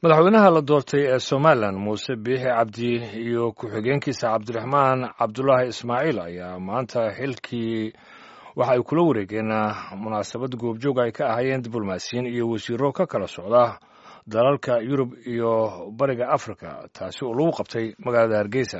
madaxweynaha la doortay ee somalilan muuse biixi cabdi iyo ku-xigeenkiisa cabdiraxmaan cabdulaahi ismaaciil ayaa maanta xilkii waxa ay kula wareegeen munaasabad goobjoog ay ka ahaayeen diblomaasiyiin iyo wasiiro ka kala socda dalalka yurub iyo bariga afrika taasi oo lagu qabtay magaalada hargeysa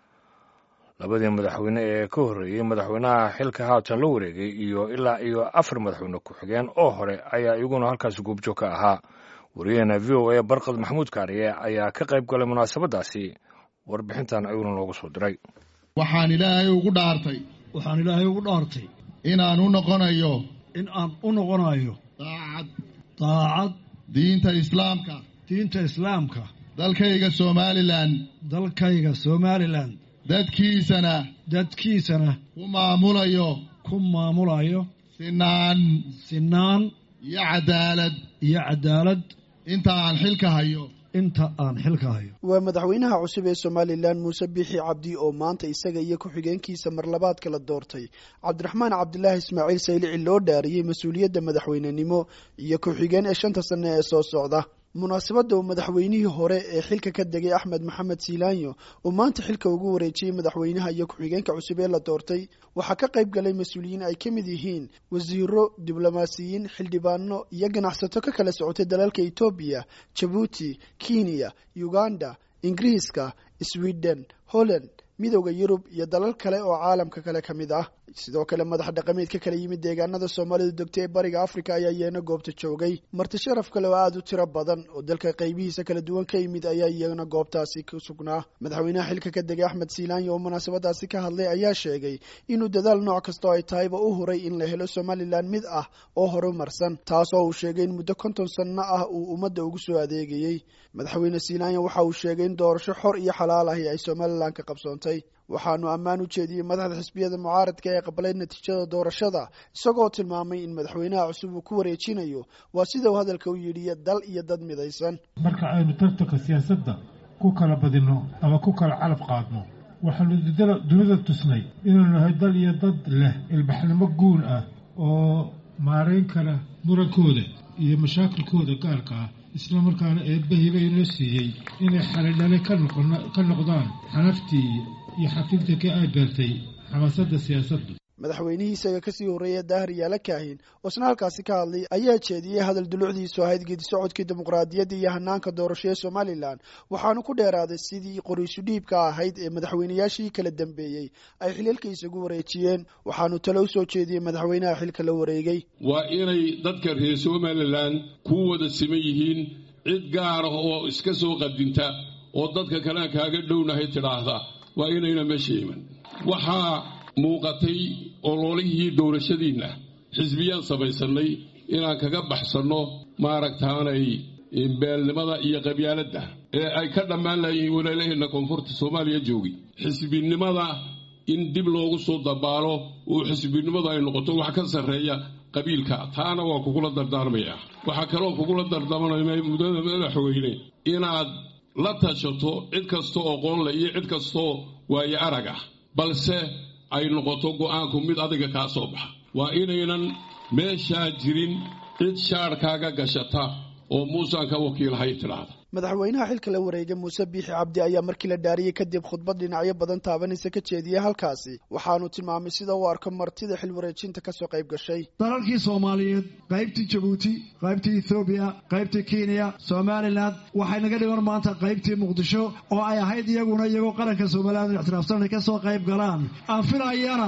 labadii madaxweyne ee ka horreeyey madaxweynaha xilka haatan la wareegay iyo ilaa iyo afar madaxweyne ku-xigeen oo hore ayaa iyaguna halkaasi goobjoog ka ahaa wariyaheena v o a barkad maxamuud kaariye ayaa ka qayb galay munaasabadaasi warbixintan ayuuna loogu soo diray waxaan ilaahay ugu dhaartay waxaan ilaahay ugu dhaartay inaan u noqonayo in aan u noqonayo daacad daacad diinta islaamka diinta islaamka dalkayga somalilan dalkayga somalilan dadkiisana dadkiisana ku maamulayo ku maamulayo sinaan sinaan iyo cadaalad iyo cadaalad inta aan xilka hayo inta aan xilka hayo waa madaxweynaha cusub ee somalilan muuse biixi cabdi oo maanta isaga iyo ku-xigeenkiisa marlabaadka la doortay cabdiraxmaan cabdilaahi ismaaciil saylici loo dhaariyey mas-uuliyadda madaxweynenimo iyo ku-xigeen ee shanta sane ee soo socda munaasabadda uu madaxweynihii hore ee xilka ka degay axmed maxamed siilaanyo oo maanta xilka ugu wareejiyey madaxweynaha iyo ku-xigeenka cusub ee la doortay waxaa ka qayb galay mas-uuliyiin ay ka mid yihiin wasiiro diblomaasiyiin xildhibaano iyo ganacsato ka kala socotay dalalka etoobiya jabuuti kenya uganda ingiriiska sweden holland midowda yurub iyo dalal kale oo caalamka kale ka mid ah sidoo kale madax dhaqameed ka kala yimid deegaanada soomaalidu degtay ee bariga afrika ayaa iyana goobta joogay marti sharaf kale oo aada u tiro badan oo dalka qaybihiisa kala duwan ka yimid ayaa iyana goobtaasi ku sugnaa madaxweynaha xilka ka degay axmed siilaanyo oo munaasabadaasi ka hadlay ayaa sheegay inuu dadaal nooc kasta oo ay tahayba u huray in la helo somalilan mid ah oo horumarsan taasoo uu sheegay in muddo konton sanno ah uu ummadda ugu soo adeegayey madaxweyne siilaanyo waxa uu sheegay in doorasho xor iyo xalaal ahi ay somalilan ka qabsoontay waxaanu ammaan u jeediyey madaxda xisbiyada mucaaradka ee qabalay natiijada doorashada isagoo tilmaamay in madaxweynaha cusub uu ku wareejinayo waa sida uu hadalka u yidhi dal iyo dad midaysan marka aynu tartanka siyaasadda ku kala badinno ama ku kala calaf qaadno waxaanu dunida tusnay inuu nahay dal iyo dad leh ilbaxnimo guun ah oo maarayn kara murankooda iyo mashaakilkooda gaarka ah isla markaana eebbahiiba inoo siiyey inay xalidhale ka noqdaan xanaftii iyo xafinta ka ay beertay xamaasadda siyaasaddu madaxweynihii isaga kasii horreeya daahir yaala kaahin oo isna halkaasi ka hadlay ayaa jeediyey hadal dulucdiisu ahayd geedi socodkii dimuqraadiyadda iyo hanaanka doorasho ee somalilan waxaanu ku dheeraaday sidii qoriisu dhiibka ahayd ee madaxweynayaashii kala dambeeyey ay xiliilka isagu wareejiyeen waxaanu talo u soo jeediyey madaxweynaha xilka la wareegay waa inay dadka reer somalilan ku wada siman yihiin cid gaar ah oo iska soo qadinta oo dadka kalea kaaga dhownahay tidhaahda waa inayna meesha iman waxaa muuqatay ololihii doorashadiinna xisbiyaan samaysannay inaan kaga baxsanno maaragtaanay beelnimada iyo qabyaaladda ee ay ka dhammaan layihiin walaalaheenna koonfurta soomaaliya joogi xisbinimada in dib loogu soo dabaalo oo xisbinimadu ay noqoto wax ka sarreeya qabiilka taana waa kugula dardaarmaya waxaa kaloo kugula dardaarmaya muddada madaxweyne inaad la tashato cid kastoo aqoonle iyo cid kastoo waayo arag ah balse ay noqoto go'aanku mid adiga kaa soo baxa waa inaynan meeshaa jirin cid shaadhkaaga gashata oo muusaan ka wakiilhay tidhaahda madaxweynaha xilka la wareegay muuse biixi cabdi ayaa markii la dhaariyey kadib khudbad dhinacyo badan taabanaysa ka jeediyey halkaasi waxaanu tilmaamay sida uu arko martida xil wareejinta kasoo qayb gashay dalalkii soomaaliyeed qaybtii jabuuti qaybtii ethoobiya qaybtii kenya somalilan waxay naga dhiman maanta qaybtii muqdisho oo ay ahayd iyaguna iyagoo qaranka somalilan ixtiraafsan inay kasoo qayb galaan aan filayana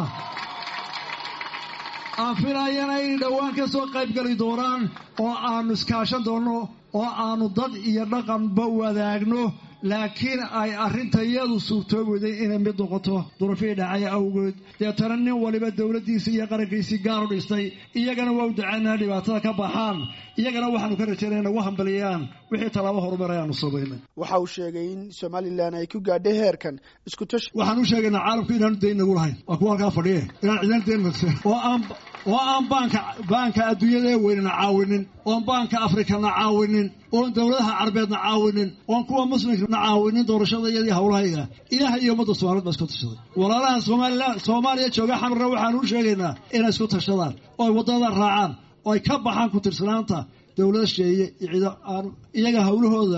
aan filayana inay dhowaan ka soo qayb gali doonaan oo aanu iskaashan doonno oo aanu dad iyo dhaqanba wadaagno laakiin ay arrintayadu suurtoobayday inay mid noqoto durufihii dhacay awgeed deetana nin waliba dowladdiisii iyo qarankiisii gaar u dhistay iyagana waa u dacaynaa dhibaatada ka baxaan iyagana waxaanu ka rajaynaya nagu hambaliyaan wixii tallaabo horumar ayaanu samaynay waxa uu sheegay in somalilan ay ku gaadhay heerkan isku tashi waxaan u sheegaynaa caalamku inaanu dayn nagu lahayn waa kuwa halkaa fadhiye inaan cidan dayn magsan oo aan oo aan baanka baanka adduunyada ee weynana caawinin oon baanka afrikana caawinin oon dowladaha carabeedna caawinin oon kuwa muslimkana caawinin doorashada iyadii howlahayga ilaah iyo ummadda soomaaliyed baa isku tashaday walaalaha somalilan soomaaliya jooga xamarna waxaanu u sheegaynaa inay isku tashadaan oo ay waddada raacaan oo ay ka baxaan ku tirsanaanta dowlada sheeye iyo ciido aan iyaga howlahooda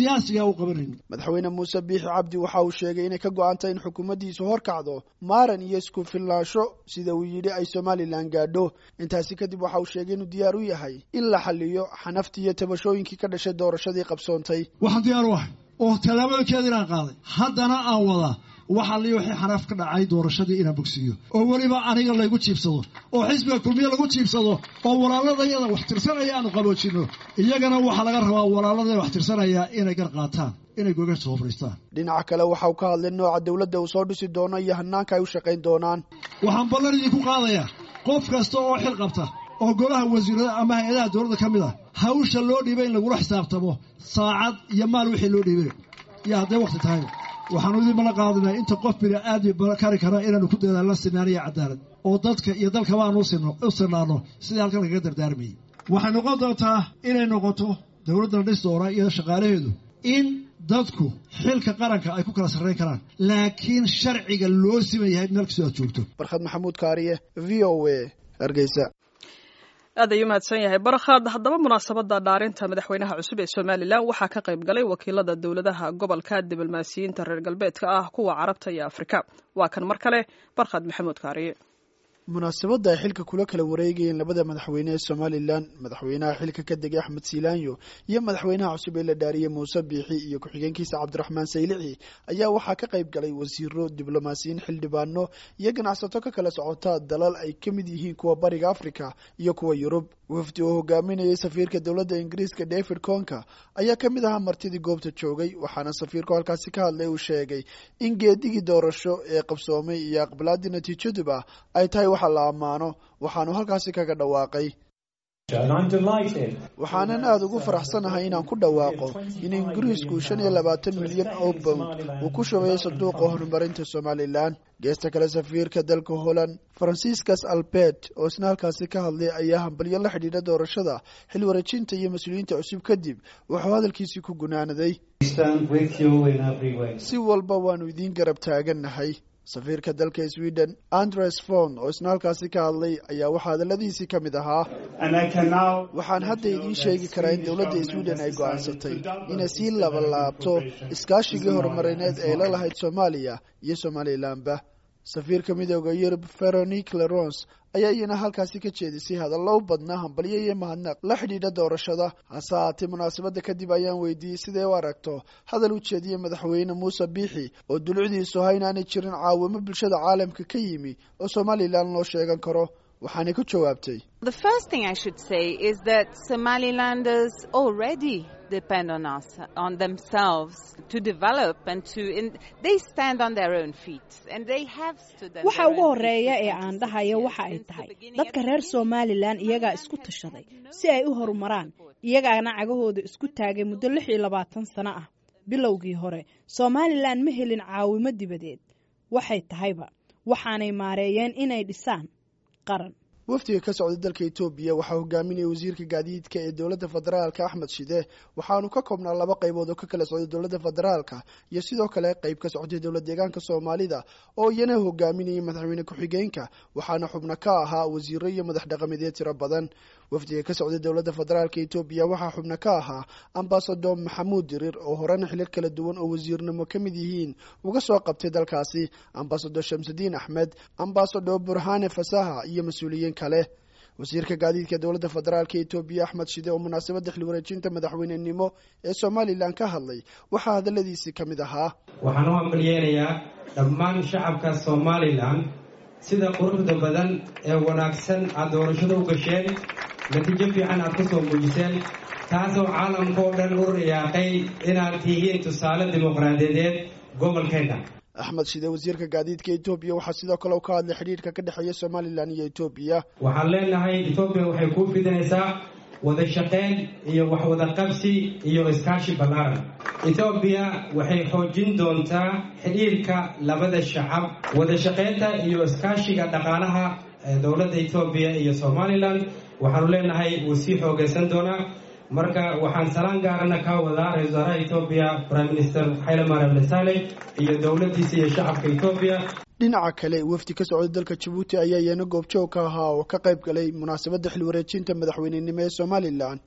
siyaasiga u qabanayno madaxweyne muuse biixi cabdi waxa uu sheegay inay ka go-antay in xukuumaddiisu horkacdo maaran iyo isku filnaansho sida uu yidhi ay somalilan gaadho intaasi kadib waxa uu sheegay inuu diyaar u yahay in la xaliyo xanaftii iyo tabashooyinkii ka dhashay doorashadii qabsoontay waxaan diyaar u ahay oo tallaabooyinkeeda inaan qaaday haddana aan wadaa waxaa lii wixii xanaaf ka dhacay doorashadii inaan bogsiiyo oo weliba aniga laygu jiibsado oo xisbiga kulmiye lagu jiibsado oo walaaladayada wax tirsanaya aanu qaboojinno iyagana waxaa laga rabaa walaaladaya wax tirsanaya inay gar qaataan inay goga soo fadhiistaan dhinaca kale waxa uu ka hadlay nooca dowladda uu soo dhisi doono iyo hanaanka ay u shaqayn doonaan waxaan ballan idinku qaadayaa qof kasta oo xil qabta oo golaha wasiirada ama hay-adaha dowladda ka mid ah hawsha loo dhiibay in lagula xisaabtamo saacad iyo maal wixii loo dhiibay iyo hadday wakti tahayba waxaanu idinmala qaadinaa inta qof bini aadmi kari kara inaanu ku dadaalno sinaan iyo cadaalad oo dadka iyo dalkaba aanu u sinaano sidii halkan lagaga dardaarmayay waxay noqon doontaa inay noqoto dowladdan dhis doona iyo shaqaalaheedu in dadku xilka qaranka ay ku kala sarrayn karaan laakiin sharciga loo siman yahay meel kastoo aad joogto barkhad maxamuud kaariye v o a hargeysa aad ayuu mahadsan yahay barkhad haddaba munaasabadda dhaarinta madaxweynaha cusub ee somalilan waxaa ka qayb galay wakiilada dowladaha gobolka diblomaasiyiinta reer galbeedka ah kuwa carabta iyo afrika waa kan mar kale barkhad maxamuud kaariye munaasabadda ay xilka kula kala wareegayeen labada madaxweyne ee somalilan madaxweynaha xilka ka degay axmed siilaanyo iyo madaxweynaha cusub ee la dhaariyey muuse biixi iyo ku-xigeenkiisa cabdiraxmaan saylici ayaa waxaa ka qayb galay wasiiro diblomaasiyiin xildhibaano iyo ganacsato ka kala socota dalal ay ka mid yihiin kuwa bariga africa iyo kuwa yurub wafdi oo hogaaminayay safiirka dowladda ingiriiska david conka ayaa ka mid ahaa martidii goobta joogay waxaana safiirku halkaasi ka hadlay uu sheegay in geedigii doorasho ee qabsoomay iyo aqbalaadii natiijaduba ay tahay waxa la ammaano waxaanu halkaasi kaga dhawaaqay waxaanan aada ugu faraxsanahay inaan ku dhawaaqo in ingiriisku shan iyo labaatan milyan oo bownd uu ku shubayo sanduuqa horumarinta somalilan geesta kale safiirka dalka holland franciscus albert oo isna halkaasi ka hadlay ayaa hambalyo la xidhiidha doorashada xil wareejinta iyo mas-uuliyiinta cusub kadib wuxuu hadalkiisii ku gunaanaday si walba waanu idiin garab taagannahay safiirka dalka sweden andres fon oo isna halkaasi ka hadlay ayaa waxaa hadaladiisii ka mid ahaa waxaan hadda idiin sheegi karaa in dowladda sweden ay go-aansatay inay sii labalaabto iskaashigii horumarineed ee la lahayd soomaaliya iyo somalilanba safiirka midooda yurub veronique lerons ayaa iyana halkaasi ka jeedisay hadallo u badnaa hambalyo iyo mahadnaq la xidhiidha doorashada hase haatee munaasabadda kadib ayaan weydiiyey siday u aragto hadal u jeediyey madaxweyne muuse biixi oo dulucdiisu ahaa inaanay jirin caawimo bulshada caalamka ka yimi oo somalilan loo sheegan karo waxaanay ku jawaabtay depend on us, on themselves, to develop and to. In, they stand on their own feet and they have stood on waxa ugu horeeya ee aan dhahayo waxa ay tahay dadka reer somalilan iyagaa isku tashaday si ay u horumaraan iyagaana cagahooda isku taagay muddo lix iyo labaatan sano ah bilowgii hore somalilan ma helin caawimo dibadeed waxay tahayba waxaanay maareeyeen inay dhisaan qaran wafdiga ka socda dalka etoobiya waxaa hogaaminaya wasiirka gaadiidka ee dowladda federaalka axmed shide waxaanu ka koobnaa laba qaybood oo ka kala socday dowladda federaalka iyo sidoo kale qayb ka socday dowlad deegaanka soomaalida oo iyana hogaaminayay madaxweyne ku-xigeenka waxaana xubno ka ahaa wasiiro iyo madax dhaqameedyo tiro badan wafdiga ka socday dowladda federaalka etoobiya waxaa xubno ka ahaa ambasador maxamuud dirir oo horena xilir kala duwan oo wasiirnimo ka mid yihiin uga soo qabtay dalkaasi ambasador shamsudiin axmed ambasador burhane fasaha iyo mas-uuliyiin kale wasiirka gaadiidka dowladda federaalka etoobiya axmed shide oo munaasabadda xil wareejinta madaxweynenimo ee somalilan ka hadlay waxaa hadaladiisii ka mid ahaa waxaan u hambalyeynayaa dhammaan shacabka somalilan sida quruxda badan ee wanaagsan aad doorashada u gasheen natiijo fiican aad ka soo muujiseen taasoo caalamka oo dhan u riyaaqay inaad tihiin tusaale dimuqraadiyadeed gobolkeenna axmed shide wasiirka gaadiidka etoobiya waxaa sidoo kale u ka hadlay xidhiidhka ka dhexeeya somalilan iyo etoobiya waxaan leenahay etoobiya waxay kuu fidinaysaa wada shaqayn iyo wax wada qabsi iyo iskaashi ballaaran etoobiya waxay xoojin doontaa xidhiirka labada shacab wada shaqaynta iyo iskaashiga dhaqaalaha dowladda etoobiya iyo somalilan waxaanu leenahay wuu sii xoogaysan doonaa marka waxaan salaan gaarana ka wadaa ra-isul wasaaraha etoobiya prime minister xayle mariam desale iyo dowladdiisa iyo shacabka etoobiya dhinaca kale wafdi ka socda dalka jabuuti ayaa iyana goobjoog ka ahaa oo ka qayb galay munaasabadda xil wareejinta madaxweynenimo ee somalilan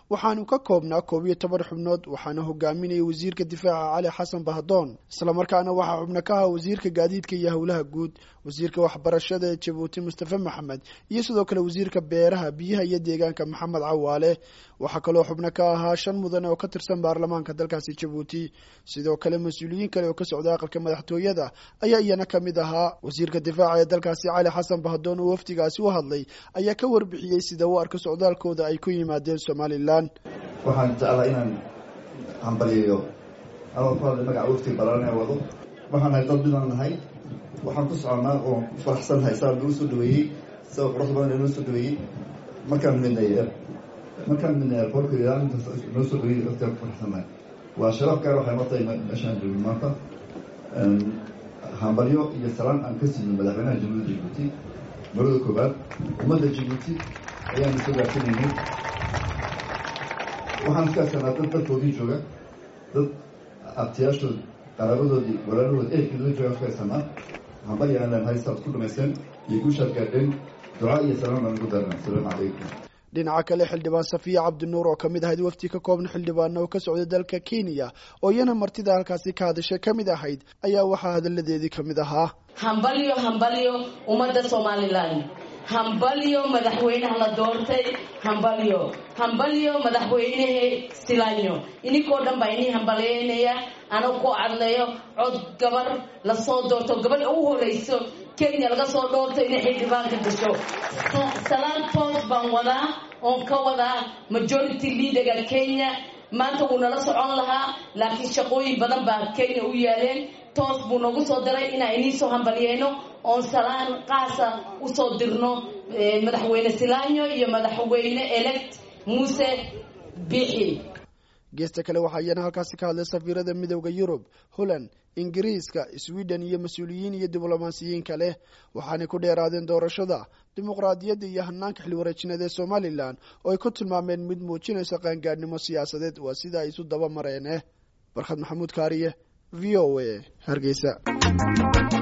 waxaanu ka koobnaa koob iyo toban xubnood waxaana hogaaminayay wasiirka difaaca cali xasan bahdoon islamarkaana waxaa xubno ka ahaa wasiirka gaadiidka iyo howlaha guud wasiirka waxbarashada ee jabuuti mustafe maxamed iyo sidoo kale wasiirka beeraha biyaha iyo deegaanka maxamed cawaale waxaa kaloo xubno ka ahaa shan mudan oo ka tirsan baarlamaanka dalkaasi jabuuti sidoo kale mas-uuliyiin kale oo ka socda aqalka madaxtooyada ayaa iyana ka mid ahaa wasiirka difaaca ee dalkaasi cali xasan bahdoon oo wafdigaasi u hadlay ayaa ka warbixiyey sida u arka socdaalkooda ay ku yimaadeen somalilan waxaan jeclaa inaan hambaliyayo anoo ku hadlay magaca wafti balan ee wado waxaan nahay dad midaan nahay waxaan ku soconnaa oo ku faraxsannahay saa nagu soo dhaweeyey sida qurux badan inoo soo dhaweeyey markaan midnay markaan midnay airportka ilaalintaas noo soo dhaweeyey waftigaan ku faraxsannahay waa sharaf gaar waxay noo tahay meeshaan joogin maanta hambalyo iyo salaan aan ka siino madaxweynaha jamhuuriyadda jabuuti marada koobaad ummadda jabuuti ayaanu soo gaarsiinaynay waxaan iskaasannaa dad dalkoodii jooga dad abtiyaashood qaraabadoodii walaalahood ehelkoodii jooga iskaasannaa hambalyo aan leenahay saad ku dhamaysteen iyo guushaad gaadheen ducaa iyo salaan baan ugu darnaa asalaamu calaykum dhinaca kale xildhibaan safiya cabdinuur oo kamid ahayd wafti ka kooban xildhibaana oo ka socda dalka kenya oo iyana martida halkaasi ka hadashay ka mid ahayd ayaa waxaa hadalladeedii ka mid ahaa hambalyo hambalyo ummadda somalilan hambalyo madaxweynaha la doortay hambalyo hambalyo madaxweynehe silanyo ininkoo dhan baa inii hambalyeynaya anoo ku cadleeyo cod gabar lasoo doorto gabadha u horeyso kenya laga soo dhoorto inay xildhibaanka gasho salaan toos baan wadaa oon ka wadaa majority leaderga kenya maanta wuu nala socon lahaa laakiin shaqooyin badan baa kenya u yaaleen toos buu noogu soo diray inaan inii soo hambalyeyno oon salaan qaasa usoo dirno madaxweyne silanyo iyo madaxweyne elect muuse bixi geesta kale waxaa iyana halkaasi ka hadlay safiirada midooda yurub holland ingiriiska sweden iyo mas-uuliyiin iyo diblomaasiyiin kale waxaanay ku dheeraadeen doorashada dimuqraadiyadda iyo hanaanka xilwareejineed ee somalilan oo ay ku tilmaameen mid muujinaysa qaangaadhnimo siyaasadeed waa sida ay isu daba mareen barkhad maxamuud kaariye v o a hargeysa